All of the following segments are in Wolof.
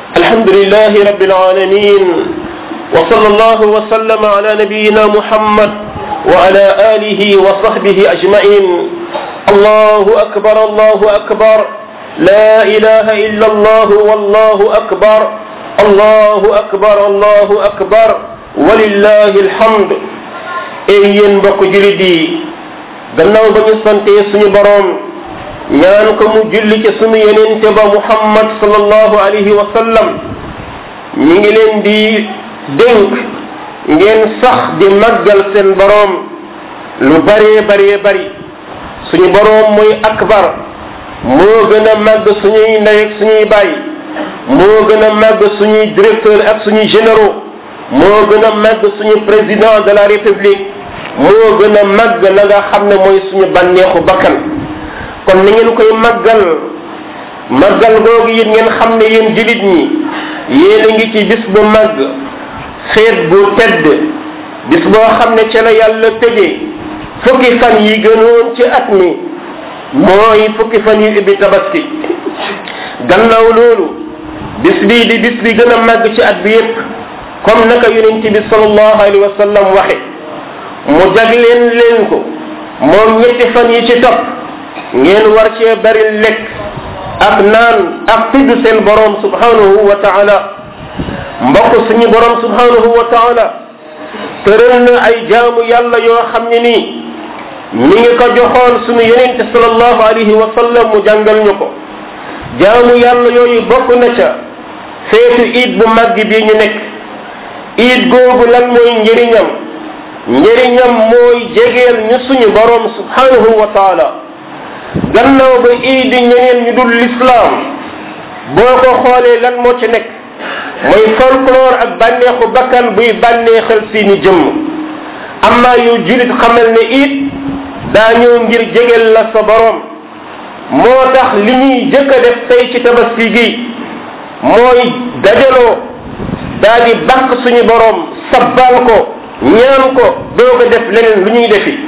الحمد لله رب العالمين وصلى الله وسلم على نبينا محمد وعلى آله وصحبه أجمعين الله أكبر الله أكبر لا إله إلا الله والله أكبر الله أكبر الله أكبر ولله الحمد ay yéen mbokk julit yi gannaaw ba ñu santee suñu boroom ñaan ko mu julli ci suñu yenente ba muhammad sallallahu alayhi wa sallam ñi ngi leen di dénk ngeen sax di màggal seen boroom lu bëree bëree bëri suñu boroom muy akbar moo gën a màgg suñuy ndey ak suñuy baay moo gën a màgg suñuy directeur ak suñuy généraux moo gën a màgg suñu président de la république moo gën a màgg la nga xam ne mooy suñu bànneexu bakkan kon ni ngeen koy màggal màggal googu yéen ngeen xam ne yéen jullit ñi yéen a ngi ci bis bu màgg feet bu tedd bis boo xam ne ca la yàlla tëjee fukki fan yi gënoon ci at mi mooy fukki fan yi ubbi tabaski gannaaw loolu bis bii di bis bi gën a màgg ci at bi yépp comme naka yonent bi sallallahu alayhi wa sallam waxe mu jagleen leen ko moom ñetti fan yi ci topp ngeen war cee bari lekk ak naan ak tudd seen borom subhanahu wa taala mbokk suñu borom subhanahu wa taala tëral na ay jaamu yàlla yoo xam ne nii mi ngi ko joxoon suñu yonente sallallahu alayhi wa sallam mu jàngal ñu ko jaamu yàlla yooyu bokk na ca feetu iid bu màgg bi ñu nekk iid googu lan mooy njëriñam njëriñam mooy jegeel ñu suñu borom subhanahu wa taala gannaaw ba iid ñeneen ñu dul lislaam boo ko xoolee lan moo ci nekk mooy folklore ak bànneexu bakkan buy bànneexal seeni jëmm amma yow julit xamal ne iid daa ñëw ngir jegeel la sa borom moo tax li ñuy jëkk a def tey ci tabaski gi mooy dajaloo daa di bàkk suñu borom sabbal ko ñaan ko doog a def leneen lu ñuy defi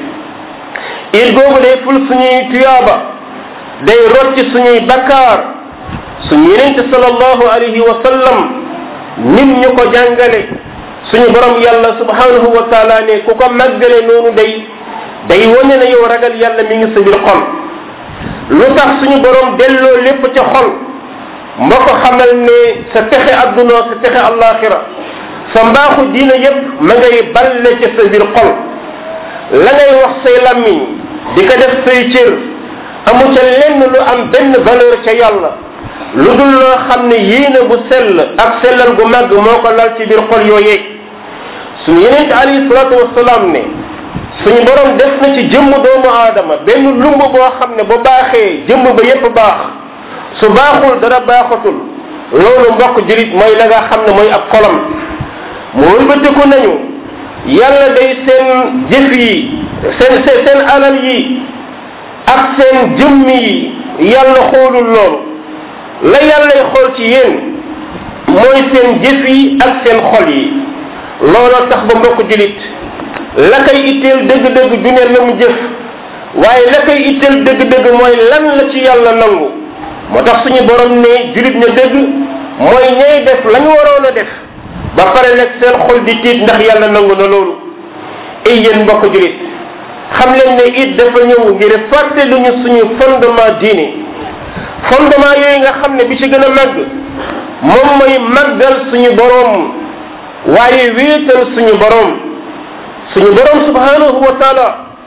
it googu day ful suñuy tuyaaba day rocci suñuy bakkaar suñu yenente sallallahu alayhi wa sallam nim ñu ko jàngale suñu borom yàlla subhanahu wa taala ne ku ko màggale noonu day day wane na yow ragal yàlla mi ngi sa biir xol lu tax suñu borom delloo lépp ca xol mba ko xamal ne sa texe adduna sa texe allaxira sa mbaaxu diina yépp ma ngay balle ca sa biir xol la ngay wax say lammiñ di ko def say cër amu ca lenn lu am benn valeur ca yàlla lu dul loo xam ne yéene bu sell ak sellal gu màgg moo ko lal ci biir xol yooyee suñu yeneen alayhi salaatu wasalaam ne suñu borom def na ci jëmm doomu aadama benn lumb boo xam ne bu baaxee jëmm ba yépp baax su baaxul dara baaxatul loolu mbokk julit mooy la nga xam ne mooy ab xolam mu wëlbatiku nañu yàlla day seen jëf yi seen seen alal yi ak seen jëmm yi yàlla xoolul loolu la yàllay xool ci yéen mooy seen jëf yi ak seen xol yi looloo tax ba mbokk julit la koy itteel dëgg-dëgg du ne la mu jëf waaye la koy itteel dëgg-dëgg mooy lan la ci yàlla nangu moo tax suñu borom ne julit na dëgg mooy ñay def la ñu waroon a def ba pare nag seen xol di tiit ndax yàlla nangu na loolu ay yéen mbokk julit xam leen ne it dafa ñëw ngir fàtte lu ñu suñu fondement diine fondement yooyu nga xam ne bi ci gën a màgg moom mooy màggal suñu borom waaye wéetal suñu borom suñu borom subhanahu wa taala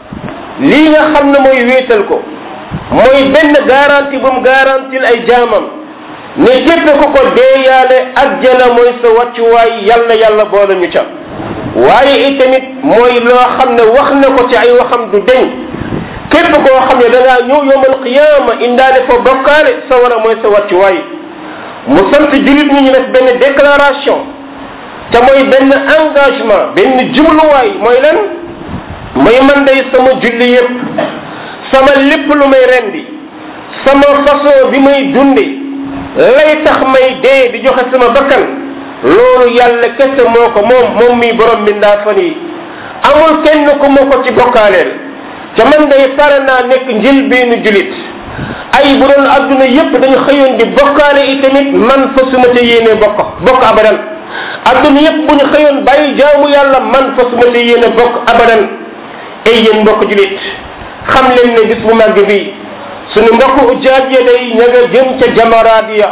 lii nga xam ne mooy wéetal ko mooy benn garantie bu mu garantil ay jaamam ne képp ku ko deeyaale ajjana mooy sa wàccuwaay yàlla yàlla boole ñu ca waaye itamit mooy loo xam ne wax na ko ci ay waxam du deñ képp koo xam ne da ngaa ñëw yowmal qiyaama indaale fa bokkaale sa war a mooy sa wàccuwaay mu sant julit ñi ñu def benn déclaration te mooy benn engagement benn jubluwaay mooy lan mooy man day sama julli yépp sama lépp lu may rendi sama façon bi may dunde lay tax may dee di joxe sama bakkan loolu yàlla kese moo ko moom moom mi borom mbindaa fan yi amul kenn ku ma ko ci bokkaaleel ca man day pare naa nekk njëlbeenu julit ay bu doon adduna yépp dañu xëyoon di bokkaale itamit man fa suma te yéene bokk bokk abadan adduna yépp bu ñu xëyoon bàyyi jaamu yàlla man fa suma te yéene bokk abadan ay yéen mbokk julit xam leen ne bis bu màgg bi suñu mbokk ujaaj ya day ña nga jëm ca jamaraat ya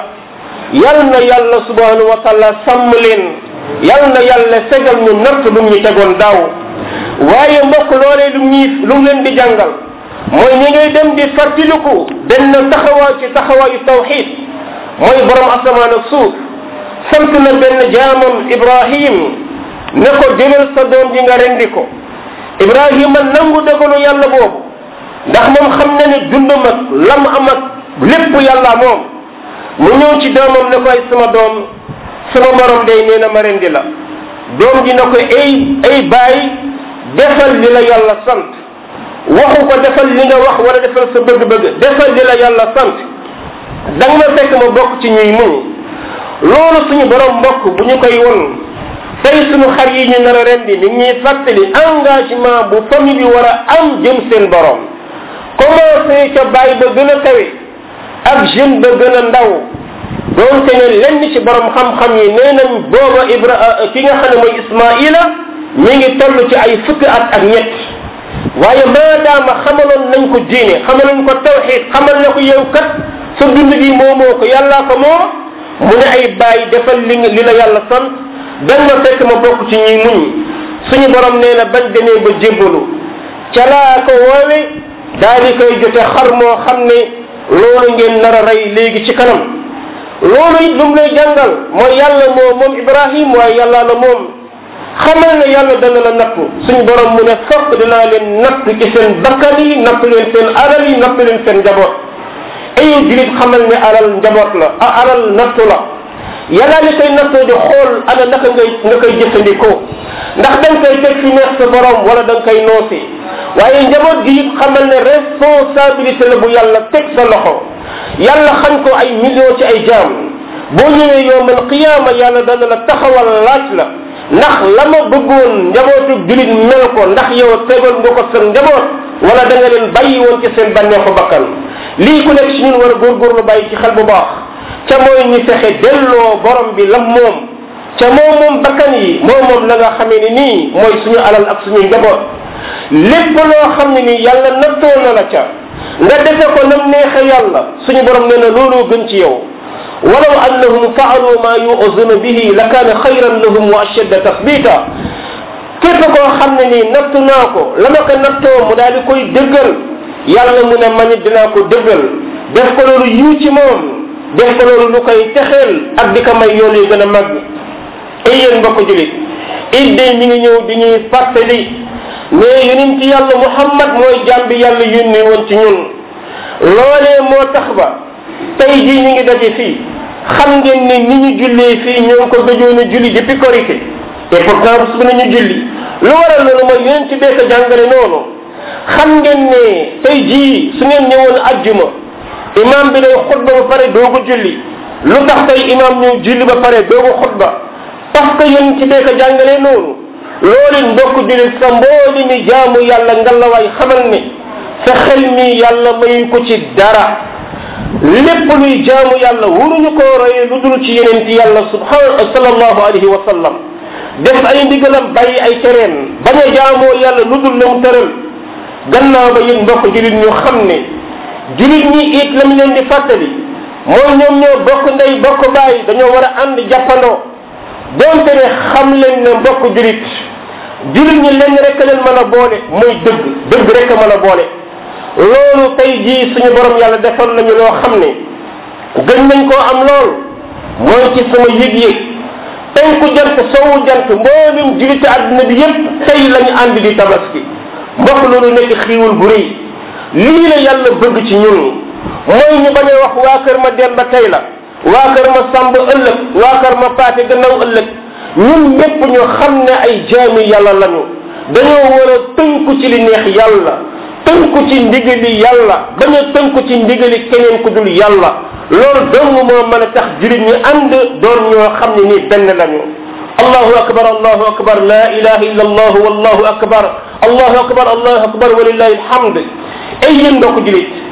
yal na yàlla subhanahu wa taala sàmm leen yal na yàlla segal ñu natt lu ñu tegoon daaw waaye mbokk loolee lu ñuy lu mu leen di jàngal mooy ñi ngay dem di fartiliku benn taxawaay ci taxawaayu tawxid mooy borom asamaan ak suuf sant na benn jaamam ibrahim ne ko jëlal sa doom ji nga rendi ko ibrahima nangu dogalu yàlla boobu ndax moom xam na ni dundam ak lam am ak lépp yàlla moom mu ñëw ci doomam ne ko ay sama doom sama borom day nee na ma rendi la doom ji na ko ay ay bàyyi defal li la yàlla sant waxu ko defal li nga wax wala defal sa bëgg-bëgg defal li la yàlla sant da nga ma fekk ma bokk ci ñuy muñ loolu suñu borom mbokk bu ñu koy won tey suñu xar yi ñu nar a rendi mi ngi ñuy fàttali engagement bu famille bi war a am jëm seen borom commencé ca bàyyi ba gën a kawe ak jeune ba gën a ndaw doonte ne lenn ci borom xam-xam yi nee nañ booba ibra ki nga xam ne mooy ismaila mi ngi toll ci ay fukki at ak ñett waaye maadaama xamaloon nañ ko diine xamaloon ko tawxid xamal na ko yow kat sa dund gi moomoo ko yàllaa ko moo mu ne ay bàyyi defal li li la yàlla sant dañ ma fekk ma bokk ci ñuy muñ suñu borom nee na bañ demee ba jébbalu ca laa ko woowe daal di koy jote xar moo xam ne loolu ngeen nar a rey léegi ci kanam loolu it lu mu lay jàngal mooy yàlla moo moom ibrahim waaye yàlla la moom xamal ne yàlla dana la nattu suñu borom mu ne fokk dinaa leen natt ci seen bakkan yi natt leen seen alal yi natt leen seen njaboot ayu julit xamal ne alal njaboot la a alal nattu la yàlla li koy nattoo di xool ana naka ngay nga koy jëfandikoo ndax da nga koy teg fi neex sa borom wala da nga koy noosi waaye njaboot gi it xamal ne responsabilité la bu yàlla teg sa loxo yàlla xañ ko ay millions ci ay jaam boo ñëwee yowmal qiyaama yàlla dana la taxawal laaj la ndax la ma bëggoon njabootu julit mel ko ndax yow tegal nga ko sa njaboot wala da nga leen bàyyi woon ci seen bànneexu bakkan lii ku nekk si ñun war a góorgóorlu bàyyi ci xel bu baax ca mooy ñu fexe delloo borom bi lam moom ca moom moom bakkan yi moom moom la nga xamee ni nii mooy suñu alal ak suñuy njaboot lépp loo xam ne nii yàlla nattoo na la ca nga defe ko nam neexe yàlla suñu borom nee na looloo gën ci yow ولو أنهم فعلوا ما يؤذون به لكان خيرا لهم وأشد تثبيتا képp koo xam ne nii nattu naa ko la ma ko nattoo mu daal di koy dëggal yàlla mu ne man it dinaa ko dëggal def ko loolu yiw ci moom def ko loolu lu koy texeel ak di ko may yoon yu gën a mag ay yéen mbokk julit it day mi ngi ñëw di ñuy fàttali ne yonent ci yàlla muhammad mooy jaam bi yàlla yónni woon ci ñun loolee moo tax ba tey jii ñu ngi daje fii xam ngeen ne ni ñu jullee fii ñoo ngi ko gëjoon a julli depuis korité et pourtant su nañu julli lu waral loolu mooy yonent ci bee ko jàngale noonu xam ngeen ne tey jii su ngeen ñëwoon ajjuma imam bi day xutba ba pare doogu julli lu tax tey imam ñëw julli ba pare doogu xutba parce que yonent ci bee ko jàngale noonu loolu mbokk jullit sa mbooli mi jaamu yàlla ngalawaay xamal ne sa xel mi yàlla mayu ko ci dara lépp luy jaamu yàlla wuruñu koo roye lu dul ci yeneen ci yàlla subhanahu sallallahu alayhi wa sallam def ay ndigalam bàyyi ay tereen bañ a jaamoo yàlla lu dul la mu tëral gannaaw ba yéen mbokk julit ñu xam ne julit ñi it lam leen di fàttali mooy ñoom ñoo bokk ndey bokk bàyyi dañoo war a ànd jàppandoo donte ne xam leen ne mbokk julit julit ñi lenn rek leen mën a boole mooy dëgg dëgg rek a mën a boole loolu tey jii suñu borom yàlla defal nañu loo xam ne gën nañ koo am lool mooy ci sama yëg-yëg penku jant sowu jant mboolum julite àdduna bi yépp tey lañu ànd di tabaski mbokk loolu nekk xiiwul bu rëy lii la yàlla bëgg ci ñun mooy ñu bañ a wax waa kër ma demba tey la waa kër ma sàmb ëllëg waa kër ma paate gannaaw ëllëg ñun ñépp ñu xam ne ay jaami yàlla lañu dañoo war a tënku ci li neex yàlla tënku ci ndigali yàlla bañ a tënku ci ndigali keneen ku dul yàlla loolu dong moo mën a tax jurit ñi ànd doon ñoo xam ne nii benn lañu allahu akbar allahu akbar la ilaha illa allah wallahu akbar allahu akbar allahu akbar walillahi alhamd ay yéen mbokk julit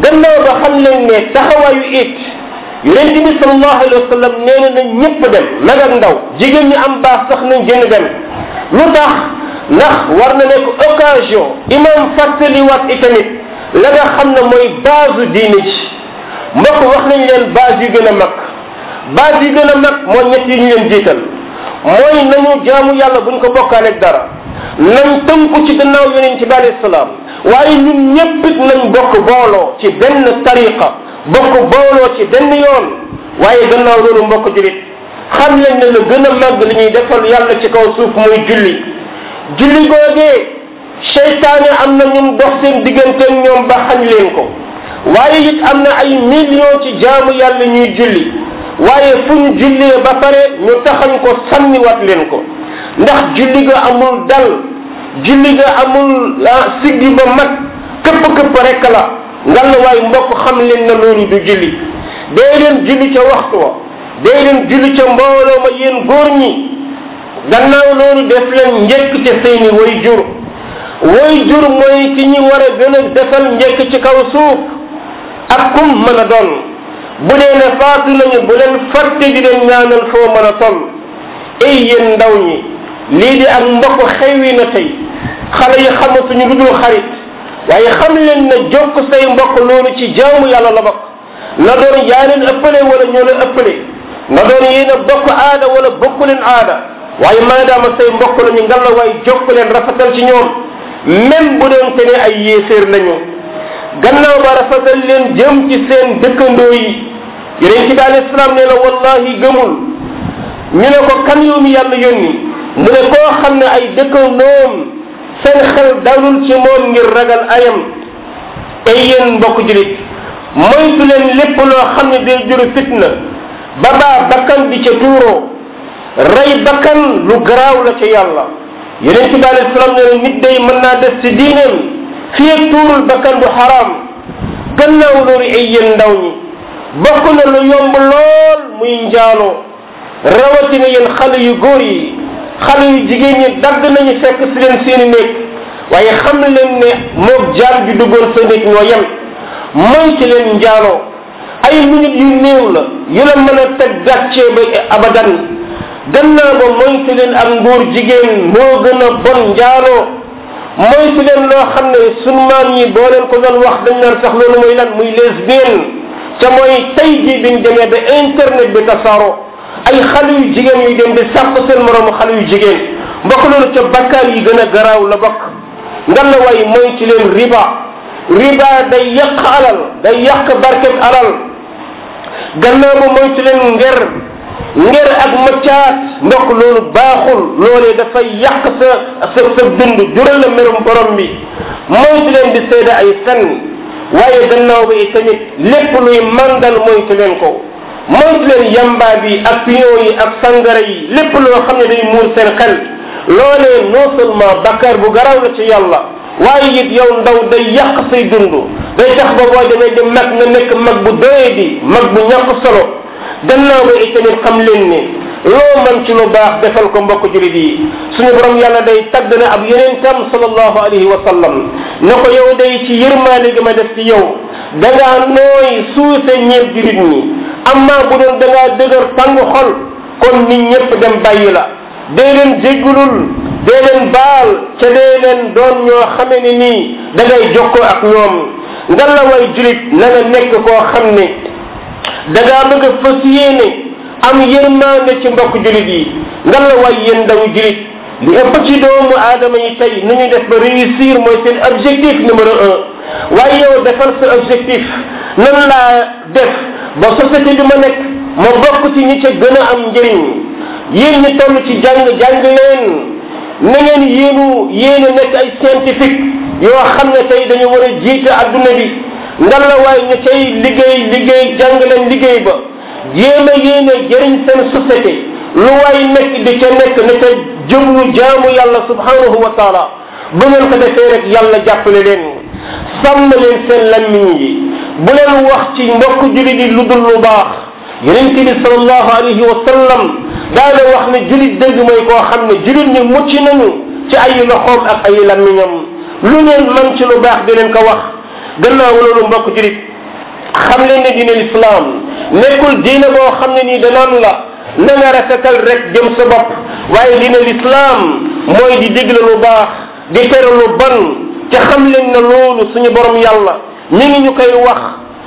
gannaaw ba xam leen ne taxawaayu it yonent bi sallallahu alayhi wa sallam nee na na ñëpp dem mag ak ndaw jigéen ñi am baax sax nañ génn dem lu tax ndax war na nekk occasion imam fàttaliwaat itamit la nga xam ne mooy base diine ji mbokk wax nañ leen base yu gën a mag base yu gën a mag mooy ñett yi ñu leen jiital mooy nañu jaamu yàlla buñ ko bokkaaleeg dara nañ tënku ci gannaaw yonent bi alayhi salaam waaye ñun ñëpp it nañ bokk booloo ci benn tariqa bokk booloo ci benn yoon waaye gannaaw loolu mbokk julit xam leen ne la gën a màgg li ñuy defal yàlla ci kaw suuf muy julli julli googee seytaane am na ñun dox seen digganteen ñoom ba xañ leen ko waaye it am na ay millions ci jaamu yàlla ñuy julli waaye fu ñu jullee ba pare ñu taxañ ko sànniwaat leen ko ndax julli ga amul dal julli ga amul siggi ba mat këpp këpp rek la ngal waaye mbokk xam leen na loolu du julli dee leen julli ca waxtu wa dee leen julli ca mbooloo ma yéen góor ñi gannaaw loolu def leen njëkk ca seeni way jur way jur mooy ci ñi war a gën a defal njëkk ci kaw suuf ak kum mën a doon bu dee ne faatu nañu bu leen fàtte di leen ñaanal foo mën a toll ay yéen ndaw ñi lii di ak mbokk xewwi na tey xale yi xamatuñu lu dul xarit waaye xam leen ne jokk say mbokk loolu ci jaamu yàlla la bokk na doon yaa leen ëppale wala ñoo leen ëppale na doon yéen a bokk aada wala bokku leen aada waaye maadaama say mbokk lañu ngal la waaye jokk leen rafetal ci ñoom même bu doon te ne ay yéeféer lañu gannaaw ba rafetal leen jëm ci seen dëkkandoo yi yeneen ci bi alayhi salaam nee na wallahi gëmul ñu ne ko kan yow mi yàlla yónni mu ne koo xam ne ay dëkkandoom seen xel dalul ci moom ngir ragal ayam ay yéen mbokk julit moytu leen lépp loo xam ne day juru fitna ba baa bakkan di ca tuuroo rey bakkan lu garaaw la ca yàlla yeneen ci bi alayhi salaam nee na nit day mën naa des ci diineem fii ak tuurul bakkan bu xaraam gannaaw loolu ay yéen ndaw ñi bokk na lu yomb lool muy njaaloo rawatina yéen xale yu góor yi xale yu jigéen ñi dagg nañu fekk si leen seeni néeg waaye xam leen ne moog jaal bi duggoon sa néeg ñoo yem mooy ci leen njaaloo ay minute yu néew la yu la mën a teg gàccee ba abadan gannaaw ba moytu leen ak nguur jigéen moo gën a bon njaaloo moytu leen loo xam ne sunu maam yi boo leen ko doon wax dañ naan sax loolu mooy lan muy lesbienne ca mooy tey jii biñ demee ba internet bi tasaaro ay xale yu jigéen yu dem di sàq seen moroomu xale yu jigéen mbokk loolu ca bakkaar yi gën a garaaw la bokk ngan la way moytu leen riba riba day yàq alal day yàq barket alal gannaaw ba moytu leen nger nger ak maccaat ndok loolu baaxul loolee dafay yàq sa sa sa dund jural la merum borom bi moytu leen di seede ay fen waaye gannaaw ba tamit lépp luy mandal moytu leen ko moytu leen yamba bi ak pion yi ak sangara yi lépp loo xam ne day muur seen xel loolee non seulement bakkaar bu garaw la ci yàlla waaye it yow ndaw day yàq say dund day tax ba boo demee di mag nga nekk mag bu doyee di mag bu ñàkk solo gannaaw ba itamit xam leen ne loo man ci lu baax defal ko mbokk julit yi suñu borom yàlla day tagg na ab yeneen tam sallallahu alayhi wa sallam ne ko yow day ci yërmaane gi ma def ci yow da ngaa nooy suuse ñeeb julit ñi amma bu doon da ngaa dëgër tàng xol kon nit ñëpp dem bàyyi la dee leen jéggulul dee leen baal ca dee leen doon ñoo xame ne nii da ngay jokkoo ak ñoom nga la way julit na nga nekk koo xam ne da ngaa bëgg a fas yéene am yërmande ci mbokk julit yi nga la way yéen ndaw julit li ëpp ci doomu aadama yi tey nu ñu def ba réussir mooy seen objectif numéro un waaye yow defal sa objectif nan laa def ba société bi ma nekk ma bokk ci ñi ca gën a am njëriñ yéen ñi toll ci jàng jàng leen na ngeen yéenu yéene nekk ay scientifique yoo xam ne tey dañu war a jiite adduna bi ngan la waay ñu cay liggéey liggéey jàng leen liggéey ba jéem a yéene jëriñ seen société lu waay nekk di ca nekk ne ca jëmlu jaamu yàlla subhanahu wa taala bu ngeen ko defee rek yàlla jàppale leen sàmm leen seen lammiñ yi bu leen wax ci mbokk julit yi lu dul lu baax yonent bi salallahu alayhi wa sallam daana wax ne julit dëgg mooy koo xam ne julit ñi mucc nañu ci ay loxoom ak ay lammiñam lu ngeen man ci lu baax di leen ko wax gannaaw loolu mbokk julit xam leen ne diine lislaam nekkul diine boo xam ne nii danaan la na nga rafetal rek jëm sa bopp waaye diine lislaam mooy di digle lu baax di tere lu ban te xam leen ne loolu suñu borom yàlla mi ngi ñu koy wax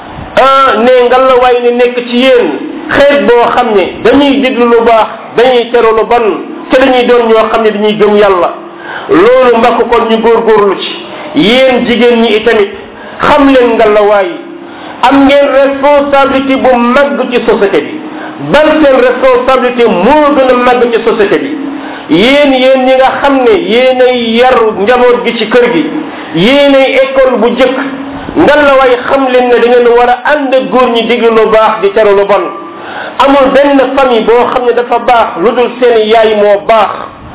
ah ne ngalla waay ne nekk ci yéen xeet boo xam ne dañuy diglu lu baax dañuy tere lu ban te dañuy doon ñoo xam ne dañuy gëm yàlla loolu mbakk kon ñu góorgóorlu ci yéen jigéen ñi itamit xam leen ngalla waay am ngeen responsabilité bu màgg ci société bi bal seen responsabilité moo gën a màgg ci société bi yéen yéen ñi nga xam ne yéenay yar njaboot gi ci kër gi yéenay école bu jëkk ngan la way xam leen ne da ngeen war a ànd ak góor ñi diglu lu baax di tere lu bon amul benn famille boo xam ne dafa baax lu dul seen yaay moo baax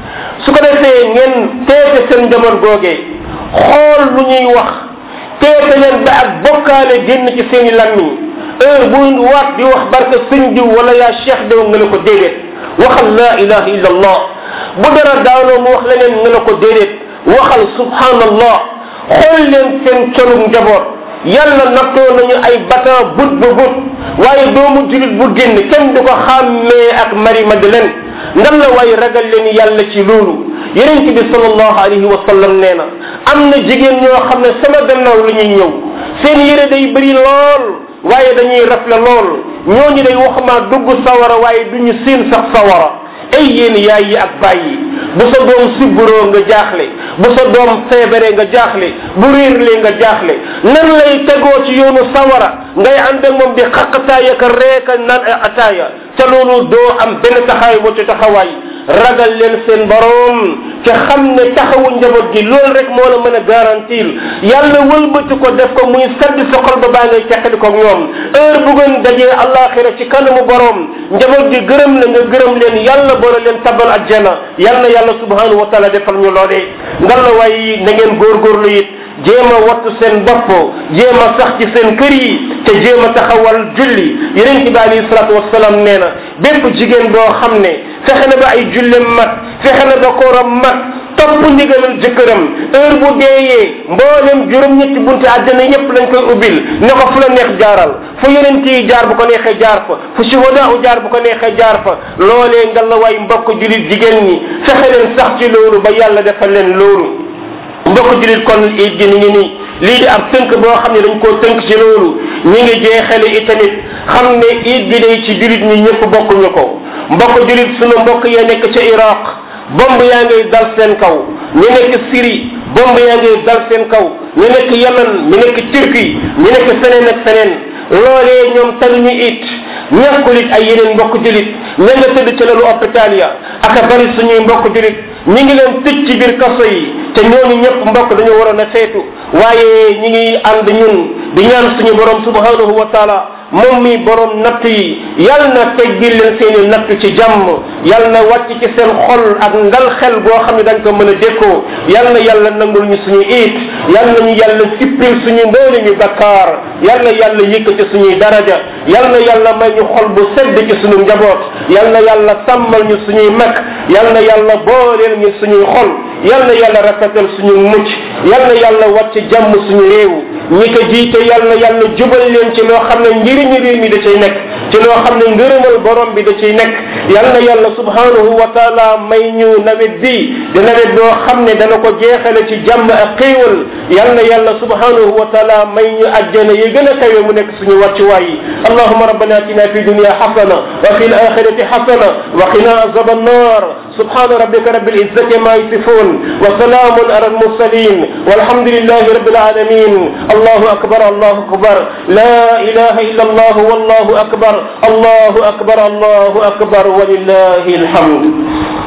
su ko defee ngeen teete seen njaboot googee xool lu ñuy wax teete leen ba ak bokkaale génn ci seen i lammiñ heure bu waat di wax barke sëñ diw wala yaa cheikh diw nga ne ko déedéet waxal la ilaha illa allah bu dara daanoo mu wax leneen nga ne ko déedéet waxal subhanallah xool leen seen colug njaboot yàlla nattoo nañu ay batan but ba but waaye doomu julit bu génn kenn du ko xàmmee ak mari madeleine ngan la waaye ragal leen yàlla ci loolu yeneen bi sallallahu alayhi wa sallam nee na am na jigéen ñoo xam ne sama gannaaw la ñuy ñëw seen yére day bëri lool waaye dañuy rafle lool ñooñu day waxuma dugg sawara waaye duñu siin sax sawara ay yéen yaay yi ak bàyyi bu sa doom sibburoo nga jaaxle bu sa doom feebaree nga jaaxle bu réerlee nga jaaxle nan lay tegoo ci yoonu sawara ngay ànd ak moom di xaqataaya ka reeka naan ay ataaya te loolu doo am benn taxawaay boo ci taxawaay ragal leen seen borom te xam ne taxawu njaboot gi loolu rek moo la mën a garantir yàlla wëlbati ko def ko muy sedd sa xol ba baa ngay teqali ko ñoom heure bu ngeen dajee àllaaxira ci kanamu borom njaboot gi gërëm la nga gërëm leen yàlla boole leen tabal ajjana yal na yàlla subhanahu wa taala defal ñu loolee ngal la waaye na ngeen góorgóorlu it jéem a wattu seen bopp jéem a sax ci seen kër yi te jéem a taxawal julli yeneen ci bi alayhi salatu wasalaam nee na bépp jigéen boo xam ne fexe na ba ay jullem mat fexe na ba kooram mat topp ndigalal jëkkëram heure bu deeyee mboolem juróom-ñetti bunti àjjana yépp lañ koy ubbil ne ko fu la neex jaaral fu yeneen yi jaar bu ko neexee jaar fa fu shuhadaa u jaar bu ko neexee jaar fa loolee nga la waay mbokk julit jigéen ñi fexe leen sax ci loolu ba yàlla defal leen loolu mbokk julit kon it gi ni ngi nii lii di ab tënk boo xam ne dañ koo tënk ci loolu ñi ngi jeexale itamit xam ne it bi day ci julit ñi ñëpp bokkuñu ko mbokk julit sunu mbokk ya nekk ca iraq bomb yaa ngay dal seen kaw ñu nekk Syrie bomb yaa ngay dal seen kaw ñu nekk Yemen ñu nekk Turquie ñu nekk feneen ak feneen loolee ñoom taluñu it ñàkkul it ay yeneen mbokk julit ña nga tëdd ca lalu hôpital ya ak a bari suñuy mbokk julit ñi ngi leen tëj ci biir kaso yi te ñooñu ñëpp mbokk dañu waroon a seetu waaye ñi ngi ànd ñun di ñaan suñu borom subhanahu wa taala moom mi borom natt yi yal na teggil leen seeni natt ci jàmm yal na wàcc ci seen xol ak ngal xel boo xam ne dañ ko mën a dékkoo yal na yàlla nangul ñu suñu it yal na ñu yàlla sippil suñu mboole ñu bakkaar yal na yàlla yëkkati suñuy daraja yal na yàlla may ñu xol bu sedd ci suñu njaboot yal na yàlla sàmmal ñu suñuy mag yal na yàlla booleel ñu suñuy xol yal na yàlla rafetal suñu mucc yal na yàlla wàcc jàmm suñu réew ñi ko jiite yal na yàlla jubal leen ci loo xam ne njëriñu réew mi da cay nekk ci loo xam ne ngërëmal borom bi da ciy nekk yal na yàlla subhanahu wa taala may ñu nawet bi di nawet boo xam ne dana ko jeexale ci jàmm ak xéewal yal na yàlla subhanahu wa taala may ñu ajjana yi gën a kawe mu nekk suñu wàccuwaay yi allahuma rabbana atina fi dunia xasana wa fi alaxirati xasana wa qina azab annar subhana rabbika rabbil izzati ma yasifun wa salamun ala almursalin walhamdulillahi rabbil alamin الله أكبر الله أكبر لا إله إلا الله والله أكبر الله أكبر الله أكبر ولله الحمد